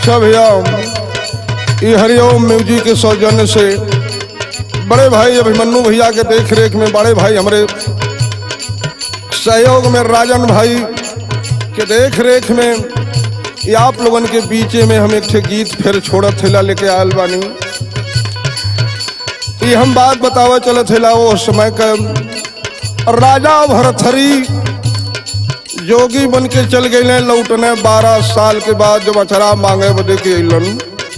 अच्छा भैया ये हरिओम म्यूजिक के सौजन्य से बड़े भाई अभिमन्यु भैया के देख रेख में बड़े भाई हमारे सहयोग में राजन भाई के देख रेख में ये आप लोगन के बीचे में हम एक ठे गीत फिर छोड़त थेला लेके आयल बानी ये हम बात बतावा चलत थेला वो समय का राजा भरथरी जोगी बन के चल गए लौटने बारह साल के बाद जब अचरा मांगे बदे के अलन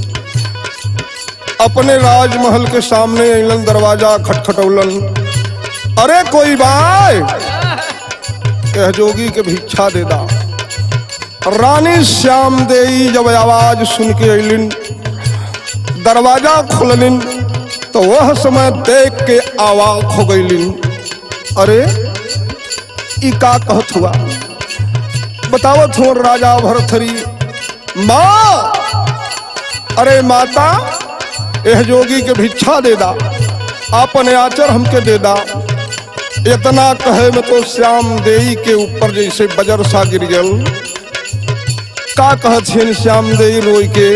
अपने राजमहल के सामने अलन दरवाजा खटखटौलन अरे कोई बाय कह जोगी के भिक्षा दे दा रानी श्याम देई जब आवाज सुन के अलिन दरवाजा खोललिन तो वह समय देख के आवाज हो गईलिन अरे ई का कहत हुआ बतावत हो राजा भरथरी माँ अरे माता एह जोगी के भिक्षा दे दा अपने आचर हमके दे दा इतना कहे में तो श्याम देई के ऊपर जैसे बजर सा गिर गल का कहत छिन श्याम देई रोई के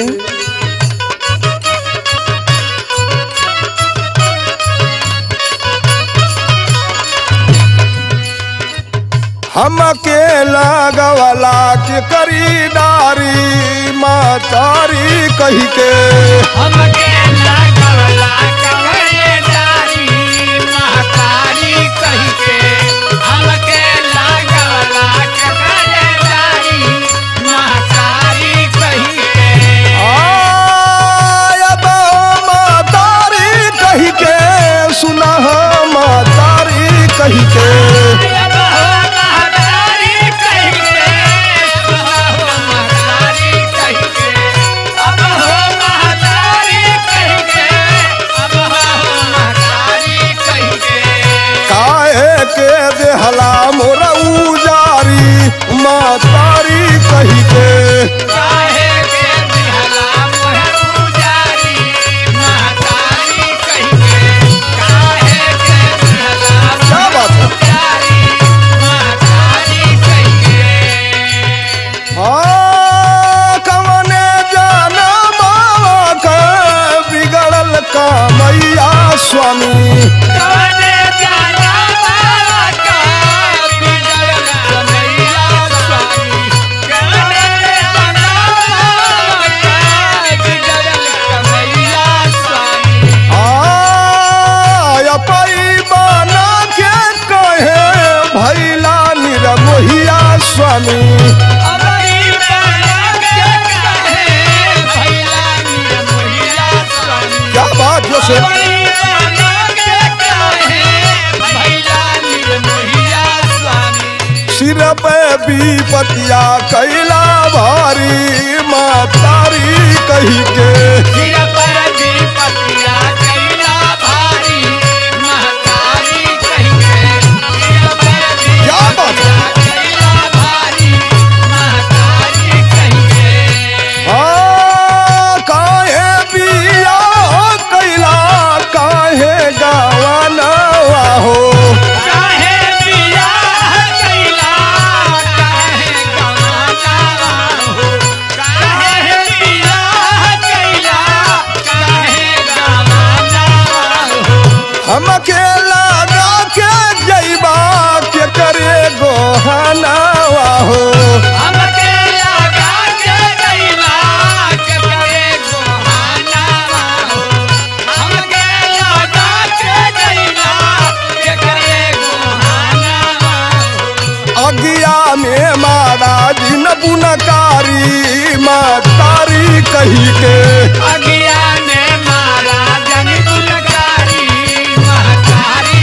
हम अकेला गवाला के करीदारी मातारी कही के हमके लागवला कवरेदारी महतारी कही के हमके लागवला कवरेदारी महतारी कही के आय बा मातारी कही के सुना मातारी कही के अब हो महतारी कही के अब हो महतारी कही के अब हो महतारी कही के अब हो महतारी कही के काहे के देहला मोरा उजारी मातारी कही के काहे के दिहला मोहे उजारी महतारी कही के काहे के दिहला क्या बात है उजारी महतारी कही के हाँ, कवने जाना बाबा का बिगड़ल कामैया स्वामी कवने जाना बाबा का बिगड़ल कन्हैया स्वामी कवने जाना बाबा का बिगड़ल कन्हैया स्वामी आय पई बना के कहे भैला निरमोहिया स्वामी अबरी बना के कहे भैला नीर मोहिया स्वामी क्या बात जो से अबरी बना के कहे भैला नीर मोहिया स्वामी सिर पे बीपतिया कैला भारी मातारी कही के सिर पर दीपतिया कैला भारी महतारी कहिए सिर पर क्या बात दीपतिया कैला भारी महतारी कहिए हाँ, काहे बिया कैला काहे गावाना हो काहे बियाह कैला काहे गवाना हो काहे बियाह कैला काहे गवाना हो हमके लगा के जैबा के करे गोहना हो हमके लगा के गइला के करे गोहाना हो हमके लगा के गइला के करे गोहाना हो अगिया में महाराज न बुनकारी मातारी कही के अगिया ने मारा जन गुलकारी महतारी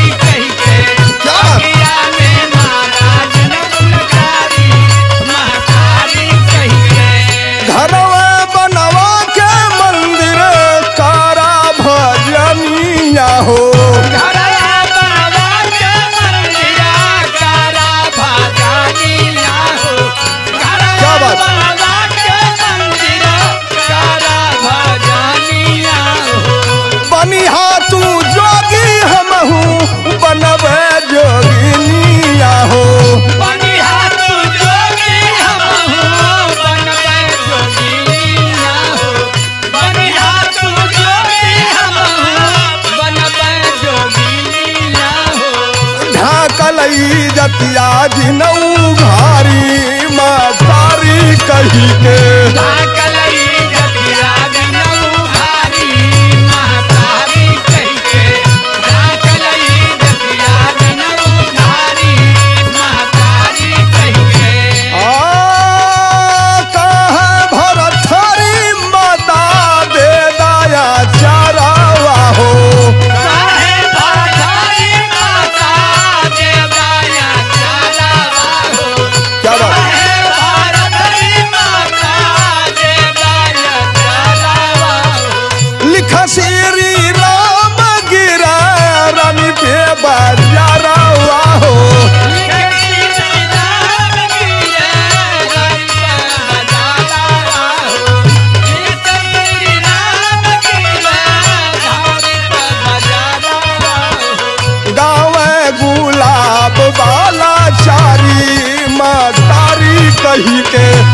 जतिया जिनऊ घारी मतारी कही के धाकलई जतिया दिनऊ भारी महतारी कहिके धाकलई जतिया दिनऊ भारी महतारी कहिके आ कहे भरथरी माता दे दया चरावा हो काहे भाठारी माता देवाया चलावा हो क्या बात काहे भारतरी माता देवाया चलावा हो लिखा श्री राम गिरा रानी पे बाजारावा हो गाँव गुलाब वाला चारी मतारी कही के